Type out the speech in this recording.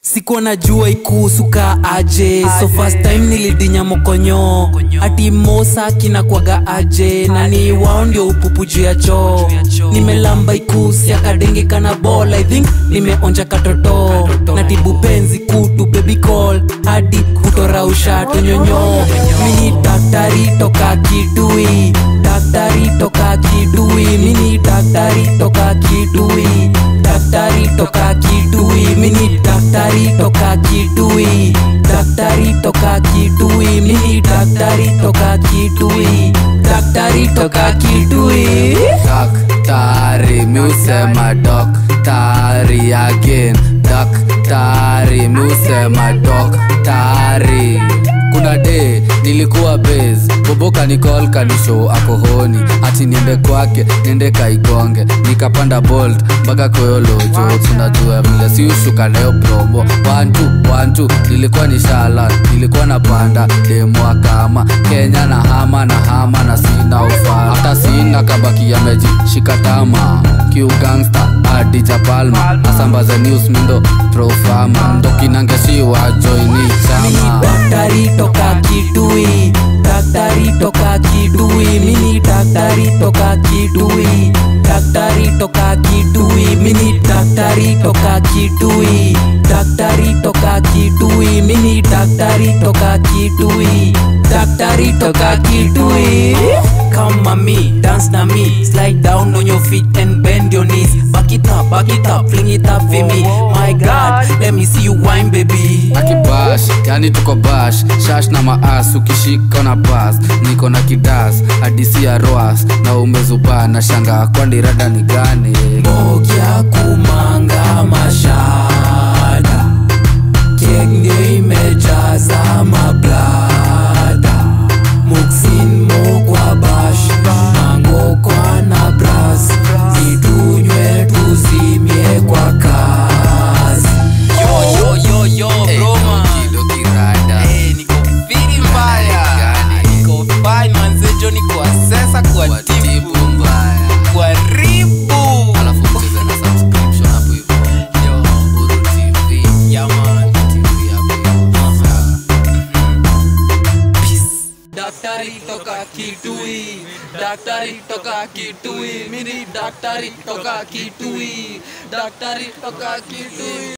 sikuwa najua ikuhusuka aje so first time nilidinya mokonyo ati mosa kinakwaga aje nani wao ndio upupu juu ya choo nimelamba ikusi akadenge kana ball i think nimeonja katoto natibu penzi kutu baby call hadi kutorausha tonyonyo mini daktari toka kidui daktari toka kidui mini daktari toka kidui daktari toka kidui mini daktari toka kidui daktari toka kidui mini daktari toka kidui daktari toka kidui daktari miusema daktari again daktari miusema daktari kuna de nilikuwa base boboka nikol kanisho akohoni ati niende kwake niende kaigonge nikapanda bolt mpaka koyolojo tunajua vile siushuka nayo promo wantu wantu nilikuwa ni shala nilikuwa napanda demwa kama kenya na hama na hama na sina ufa hata sina kabaki yamejishika tama kiugangsta adija palma asambaza news mindo profama ndo kinangeshiwa joini mini chama daktari toka kidui daktari toka kidui mini daktari toka kidui daktari toka kidui mini daktari toka kidui daktari toka kidui mini daktari toka kidui daktari toka kidui Come mami, dance na me Slide down on your feet and bend your knees Back it up, back it up, fling it up for me My God, let me see you whine baby akibash yani tuko bash shash na maas ukishika na bas niko na kidas hadisi ya roas na umezubaa na shanga kwani rada ni gani Mogya kumanga mashada Kek ndio imejaza mablada Muksin mokwa bash Mango kwa na bras Itunywe tuzimie kwa kazi Yo yo yo yo Eh, Roma Kido kirada. Eh, niko fili mbaya Gani? Niko fine manze jo niko asesa kwa Kwa tipu tipu mbaya. Kwa ribu Alafu ucheze na subscription hapo hivyo. Yo, Uhuru TV. yeah man TV hapo hivyo. Sawa. daktari toka kitui daktari toka kitui mini daktari toka kitui daktari toka kitui